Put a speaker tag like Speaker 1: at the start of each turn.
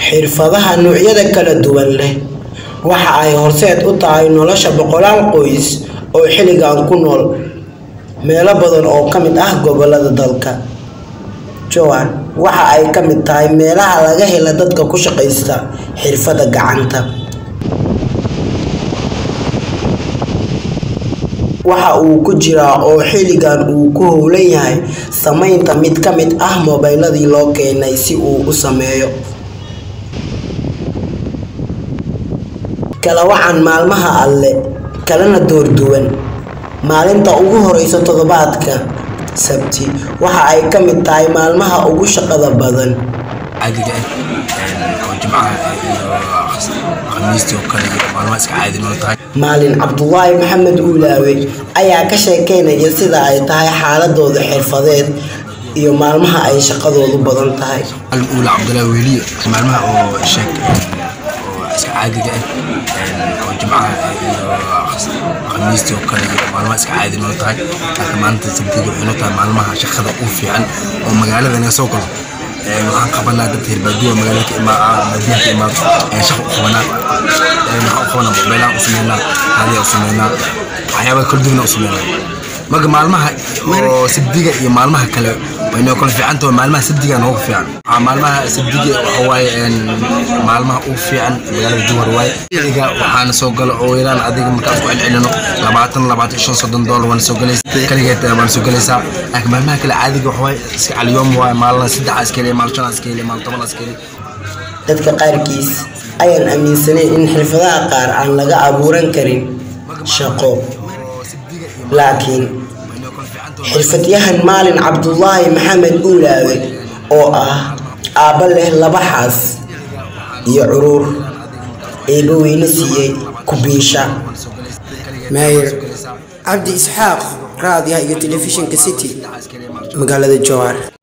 Speaker 1: xirfadaha noocyada kala duwan leh waxa ay horseed u tahay nolosha boqolaal qoys oo xilligan ku nool meelo badan oo ka mid ah gobolada dalka jowhar waxa ay ka mid tahay meelaha laga hela dadka ku shaqaysta xirfadda gacanta waxa uu ku jiraa oo xilligan uu ku howlan yahay samaynta mid ka mid ah mobayladii loo keenay si uu u sameeyo kala wacan maalmaha alle kalena doorduwan maalinta ugu horeysa toddobaadka sabti waxa ay ka mid tahay maalmaha ugu shaqada badan
Speaker 2: caadiga ah oo jimcaha iyo khamiistii oo kale iyo maalmaha iska caadi noo tahay
Speaker 1: maalin cabdulaahi maxamed uulaawe ayaa ka sheekeynaya sida ay tahay xaaladooda xirfadeed iyo maalmaha ay shaqadoodu badan tahay
Speaker 2: maalin uula cabdullaahi weliye maalmaha oo sheeg oo iska caadiga ah oo jimcaha iyo khamiistii oo kale iyo maalmaha iska caadi noo tahay laakiin maalinta sabtiga waxay noo tahay maalmaha shaqada ugu fiican oo magaalada inaga soo galo waxaan qabanaa dad reer baadiyo magaalada ka imaa baadiyaha ka imaado ayaan shaqa u qabanaa waxaan u qabanaa mobaylaan u sameynaa raadiyaa u sameynaa waxyaabaa kala duwana u sameynaa marka maalmaha oo sabdiga iyo maalmaha kale way noo kala fiican tahay maalmaha sabdiga noogu fiican maalmaha sabdiga waxa waaye maalmaha ugu fiican magaalada jowhar waaye xilliga waxaana soo galo oo yaraan adiga markaan isku celcelino labaatan labaatan shan soddon doolar waana soo galaysaa kaligeed waana soo galaysaa laakiin maalmaha kale caadiga waxa waaye iska caliyoom waaye maalina saddexa iska heliya maalin shanaa iska heliya maalin tobanaa iska heliya
Speaker 1: dadka qaarkiis ayaan aaminsanayn in xirfadaha qaar aan laga abuuran karin shaqo laakiin xirfadyahan maalin cabdulaahi maxamed uulaawe oo ah aabba leh laba xaas iyo curuur eeba weyne siiyey kubiisha maayir cabdi isxaaq raadiyaha iyo telefishinka city magaalada jowhar